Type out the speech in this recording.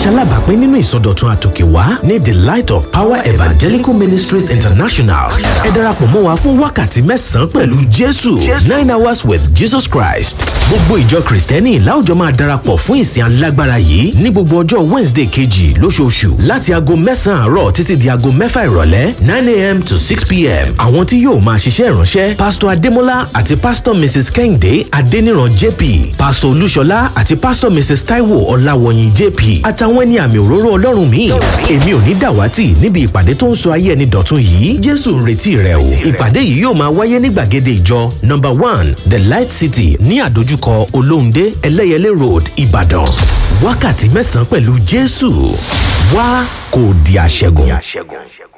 ṣalábàápín nínú ìsọdọ̀tun àtòkèwá ní the light of power evangelical ministries international ẹ darapọ̀ mọ́ wa fún wákàtí mẹ́sàn-án pẹ̀lú jésù nine hours with jesus christ gbogbo ìjọ kristẹni láwùjọ máa darapọ̀ fún ìsìn alágbára yìí ní gbogbo ọjọ́ wednesday kejì lóṣooṣù láti aago mẹ́sàn-án àárọ̀ títí di aago mẹ́fà ìrọ̀lẹ́ nine a.m. to six p.m. àwọn tí yóò máa ṣiṣẹ́ ìránṣẹ́ pásítọ̀ adémọ́lá àti pásítọ̀ mrs kẹ́hìndé adéníran jp pásítọ̀ olúṣọlá àti pásítọ̀ mrs taiwo ọláwọ̀yìn jp àtàwọn ẹni àmì òróró ọlọ́run míì èmi ò ní dàwátì níbi ìpàdé tó ń sọ ayé ẹni dọ̀tun yìí jésù ń retí rẹ o ìpàdé yìí yóò máa wáyé ní gbàgede ìjọ number one the light city ní àdójúkọ olóhùndé ẹlẹ́yẹlé road ìbàdàn wákàtí mẹ́sàn-án pẹ̀lú jésù wá kò di àṣẹgun.